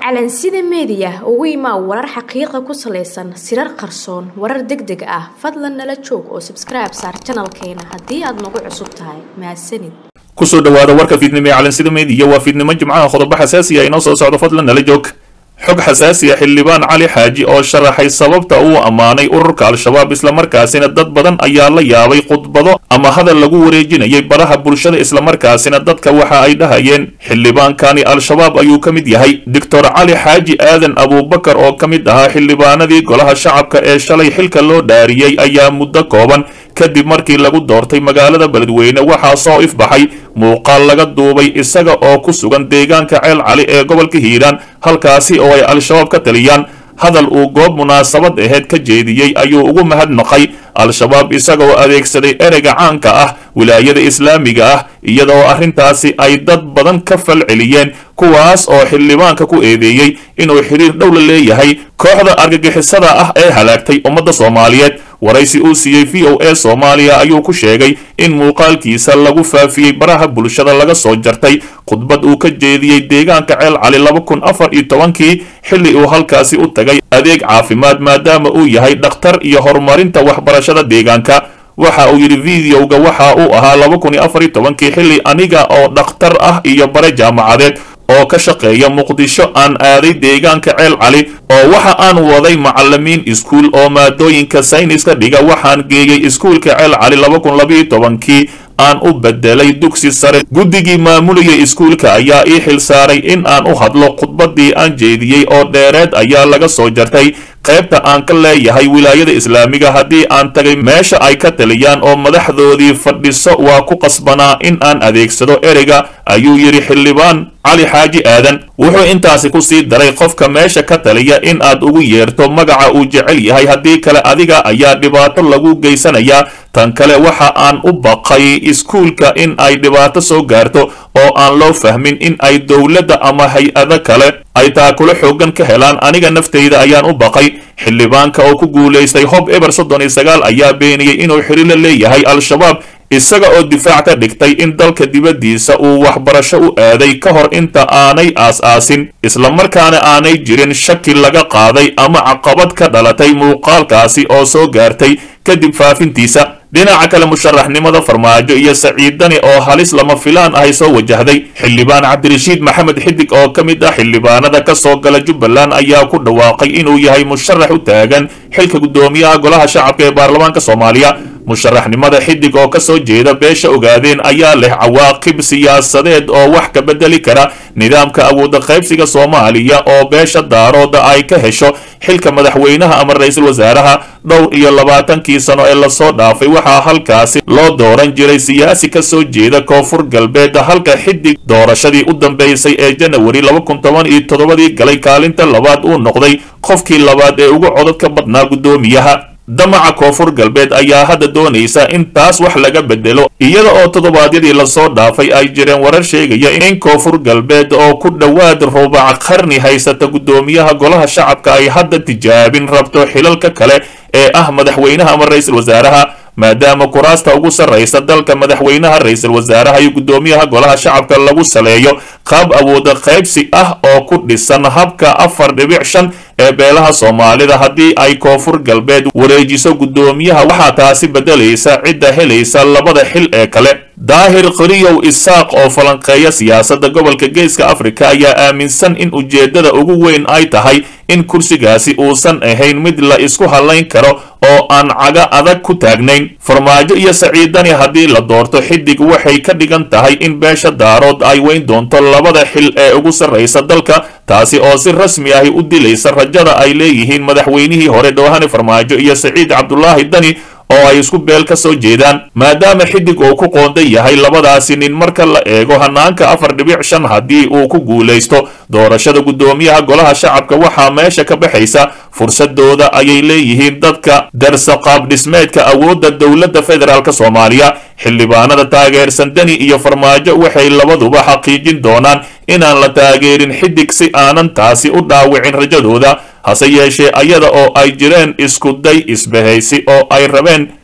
calansida meediya ugu imaa warar xaqiiqa ku salaysan sirar qarsoon warar deg deg ah fadlan nala joog oo sabskribe saar janalkeena haddii aad nagu cusub tahay mahadsanid kusoo dhawaada warka fiidnimo ee calansida meediya waa fiidnimo jimcaha qodobo xasaasiya inoo soo socdo fadlan nala joog xog xasaasiya xildhibaan cali xaaji oo sharaxay sababta uu ammaanay ururka al-shabaab islamarkaasina dad badan ayaa la yaabay khudbado ama hadal lagu wareejinayay baraha bulshada islamarkaasina dadka waxa ay dhahayeen xildhibaankani al-shabaab ayuu ka mid yahay doctor cali xaaji aadan abuubakar oo ka mid ahaa xildhibaanadii golaha shacabka ee shalay xilka loo dhaariyey ayaa muddo kooban kadib markii lagu doortay magaalada beledweyne waxaa soo ifbaxay muuqaal laga duubay isaga oo ku sugan deegaanka ceel cali ee gobolka hiiraan halkaasi oo ay al-shabaab ka taliyaan hadal uu goob munaasabad aheyd ka jeediyey ayuu ugu mahadnaqay al-shabaab isagoo adeegsaday ereyga caanka ah wilaayada islaamiga ah iyadoo arrintaasi ay dad badan ka fal celiyeen kuwaas oo xildhibaanka ku eedeeyey inuu xiriir dhow la leeyahay kooxda argagixisada ah ee halaagtay ummadda soomaaliyeed waraysi uu siiyey v o a soomaaliya ayuu ku sheegay in muuqaalkiisa lagu faafiyey baraha bulshada laga soo jartay khudbad uu ka jeediyey deegaanka ceel cali laba kun afar iyo tobankii xilli uu halkaasi u tagay adeeg caafimaad maadaama uu yahay dhakhtar iyo horumarinta waxbarashada deegaanka waxa uu yidhi videoga waxa uu ahaa laba kun iyo afar iyo tobankii xilli aniga oo dhakhtar ah iyo bare jaamacadeed oo ka shaqeeya muqdisho aan aaday deegaanka ceel cali oo waxa aan waday macalimiin iskuul oo maadooyinka sayniska dhiga waxaan geeyey iskuulka ceel cali laba kun labaiyo tobankii aan u bedelay dugsi sare guddigii maamulayay iskuulka ayaa ii xil saaray in aan u hadlo khudbadii aan jeediyey oo dheereed ayaa laga soo jartay qaybta aan ka leeyahay wilaayada islaamiga haddii aan tagay meesha ay ka taliyaan oo madaxdoodii fadhiso waa ku qasbanaa in aan adeegsado ereyga ayuu yidhi xildhibaan cali xaaji aadan wuxuu intaasi ku sii daray qofka meesha ka taliya in aad ugu yeerto magaca uu jecel yahay haddii kale adiga ayaa dhibaato lagu geysanayaa tan kale waxa aan u baqay iskuulka in ay dhibaato soo gaarto oo aan loo fahmin in ay dowladda ama hay-ado kale ay taakulo xoogan ka helaan aniga nafteyda ayaan u baqay xildhibaanka oo ku guulaystay hob eber soddon iyo sagaal ayaa beeniyey inuu xiriir la leeyahay al-shabaab isaga oo difaac ka dhigtay in dalka dibaddiisa uu waxbarasho u aaday ka hor inta aanay aas-aasin islamarkaana aanay jirin shaki laga qaaday ama caqabad ka dhalatay muuqaalkaasi oo soo gaartay kadib faafintiisa dhinaca kale musharaxnimada farmaajo iyo saciidani oo halis lama filaan ahay soo wajahday xildhibaan cabdirashiid maxamed xidig oo ka mid ah xildhibaanada ka soo gala jubbaland ayaa ku dhawaaqay inuu yahay musharax u taagan xilka guddoomiyaha golaha shacabka ee baarlamaanka soomaaliya musharaxnimada xidig oo ka soo jeeda beesha ogaadeen ayaa leh cawaaqib siyaasadeed oo wax ka bedeli kara nidaamka awooda qaybsiga soomaaliya oo beesha daarooda ay ka hesho xilka madaxweynaha ama ra-iisul wasaaraha dhowr iyo labaatankii sano ee lasoo dhaafay waxaa halkaasi loo dooran jiray siyaasi ka soo jeeda koonfur galbeed halka xidig doorashadii u dambeysay ee janawari laba kun toban iyo toddobadii galay kaalinta labaad uu noqday qofkii labaad ee ugu codad ka badnaa guddoomiyaha damaca koonfur galbeed ayaa hadda doonaysa in taas wax laga bedelo iyada oo toddobaadyadii lasoo dhaafay ay jireen warar sheegaya in koonfur galbeed oo ku dhowaad rubac qarni haysata guddoomiyaha golaha shacabka ay hadda tijaabin rabto xilalka kale ee ah madaxweynaha ama ra-iisul wasaaraha maadaama kuraasta ugu sarraysa dalka madaxweynaha ra-iisul wasaaraha iyo guddoomiyaha golaha shacabka lagu saleeyo qaab awooda qaybsi ah oo ku dhisan habka afar dhibic shan ee beelaha soomaalida haddii ay koonfur galbeed wareejiso guddoomiyaha waxaa taasi beddelaysa cidda helaysa labada xil ee kale daahir qoriyow isaaq oo falanqeeya siyaasadda gobolka geeska afrika ayaa aaminsan in ujeeddada ugu weyn ay tahay in kursigaasi uusan ahayn mid la isku hallayn karo oo aan caga adag ku taagnayn farmaajo iyo saciidani haddii la doorto xidig waxay ka dhigan tahay in beesha daarood ay weyn doonto labada xil ee ugu sarraysa dalka taasi oo si rasmi ahi u dilaysa rajada ay leeyihiin madaxweynihii hore dhowhane farmaajo iyo saciid cabdulaahi dani oo ay isku beel ka soo jeedaan maadaama xidig uu ku qoondan yahay labadaasi nin marka la eego hanaanka afar dhibic shan haddii uu ku guulaysto doorashada guddoomiyaha golaha shacabka waxaa meesha ka baxaysa fursadooda ayay leeyihiin dadka darsa qaab dhismeedka awoodda dowladda federaalk soomaaliya xildhibaanada taageersan deni iyo farmaajo waxay labaduba xaqiijin doonaan inaan la taageerin xidig si aanan taasi u dhaawicin rajadooda hase yeeshee ayada oo ay jireen iskuday isbahaysi oo ay rabeen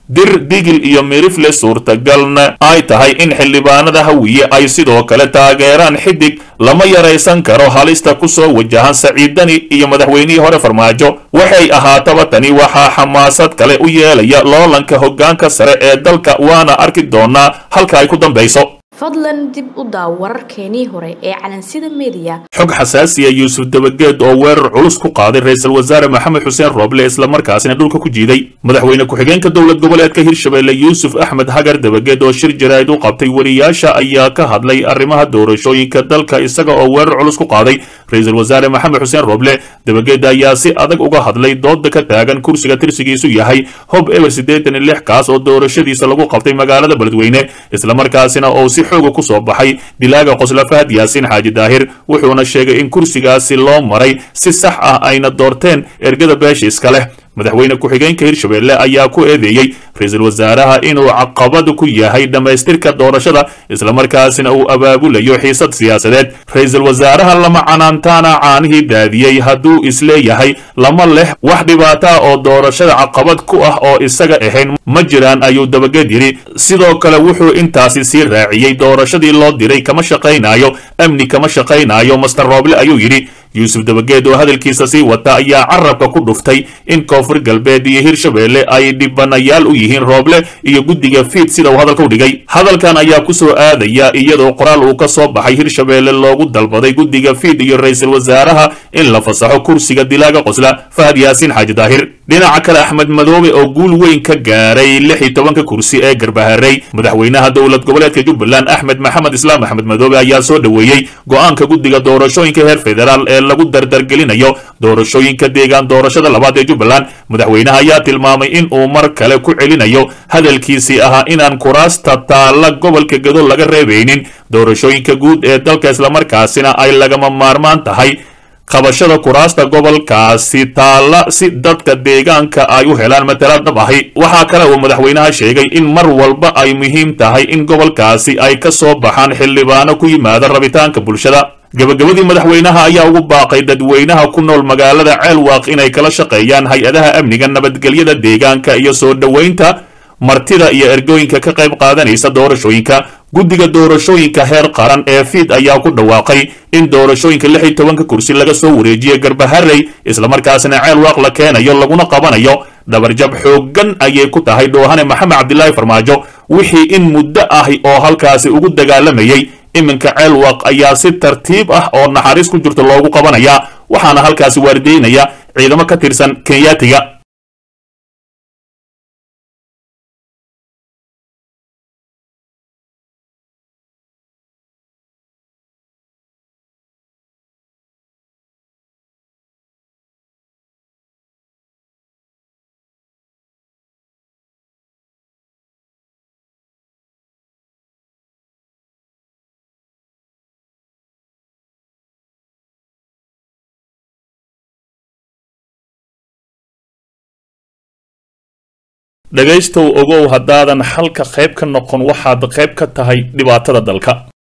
dir digil iyo mirifle suurtagalna ay tahay in xildhibaanada hawiye ay sidoo kale taageeraan xidig lama yaraysan karo halista ku soo wajahan saciidani iyo madaxweynihii hore farmaajo waxay ahaataba tani waxaa xamaasad kale u yeelaya loolanka hoggaanka sare ee dalka waana arki doonaa halka ay ku dambayso fadlan dib u daaw wararkeenii hore ee calansida mediya xog xasaasiya yuusuf dabageed oo weerar culus ku qaaday ra-iisul wasaare maxamed xuseen rooble islamarkaasina dhulka ku jiiday madaxweyne ku-xigeenka dowlad goboleedka hirshabelle yuusuf axmed hagar dabageed oo shir jaraa'id u qabtay wariyaasha ayaa ka hadlay arrimaha doorashooyinka dalka isaga oo weerar culus ku qaaday ra-iisul wasaare maxamed xuseen rooble dabageed ayaa si adag uga hadlay dooda ka taagan kursiga tirsigiisu yahay hob eber siddeetan iyo lix kaas oo doorashadiisa lagu qabtay magaalada beledweyne islamarkaasina oo si xooga ku soo baxay dilaaga qosla fahad yaasiin xaaji daahir wuxuuna sheegay in kursigaasi loo maray si sax ah ayna doorteen ergada beesha iska leh madaxweyne ku-xigeenka hirshabelle ayaa ku eedeeyey ra-iisul wasaaraha inuu caqabad ku yahay dhammaystirka doorashada islamarkaasina uu abaabulayo xiisad siyaasadeed ra-iisul wasaaraha lama canaantaana caanihii daadiyey hadduu isleeyahay lama leh wax dhibaata oo doorashada caqabad ku ah oo isaga ahayn ma jiraan ayuu dabageed yidhi sidoo kale wuxuu intaasi sii raaciyey doorashadii loo diray kama shaqaynayo amni kama shaqaynayo master rooble ayuu yidhi yuusuf dabageed oo hadalkiisa sii wata ayaa carabka ku dhuftay in koonfur galbeed iyo hirshabelle ay dhibanayaal u yihiin rooble iyo guddiga fiid sida uu hadalka u dhigay hadalkan ayaa ku soo aadaya iyadoo qoraal uu ka soo baxay hirshabelle loogu dalbaday guddiga fiid iyo ra-iisul wasaaraha in la fasaxo kursiga dilaaga qosla fahad yaasiin xaaji daahir dhinaca kale axmed madoobe oo guul weyn ka gaaray lix iyo tobanka kursi ee garbaharey madaxweynaha dowlad goboleedka jubbaland axmed maxamed islaam axmed madoobe ayaa soo dhoweeyey go-aanka guddiga doorashooyinka heer federaal ee lagu dardargelinayo doorashooyinka deegaan doorashada labaad ee jubbaland madaxweynaha ayaa tilmaamay in uu mar kale ku celinayo hadalkiisii ahaa inaan kuraasta taalla gobolka gado laga reebaynin doorashooyinka guud ee dalka islamarkaasina ay lagama maarmaan tahay qabashada kuraasta gobolkaasi taalla si dadka deegaanka ay u helaan matalaad dhab ahi waxaa kale uu madaxweynaha sheegay in mar walba ay muhiim tahay in gobolkaasi ay ka soo baxaan xildhibaano ku yimaada rabitaanka bulshada gabagabadii madaxweynaha ayaa ugu baaqay dadweynaha ku nool magaalada ceelwaaq inay kala shaqeeyaan hay-adaha amniga nabadgelyada deegaanka iyo soo dhoweynta martida iyo ergooyinka ka qayb qaadanaysa doorashooyinka guddiga doorashooyinka heer qaran ee fiid ayaa ku dhawaaqay in doorashooyinka lix iyo tobanka kursi laga soo wareejiyey garbaharey islamarkaasina ceelwaaq la keenayo laguna qabanayo dhabarjab xooggan ayay ku tahay dhoohane maxamed cabdilaahi farmaajo wixii in muddo ahi oo halkaasi ugu dagaalamayey iminka ceelwaaq ayaa si tartiib ah oo naxariis ku jirto loogu qabanayaa waxaana halkaasi waardeynaya ciidamo ka tirsan kenyaatiga dhegaystow ogow haddaadan xalka qayb ka noqon waxaad qayb ka tahay dhibaatada dalka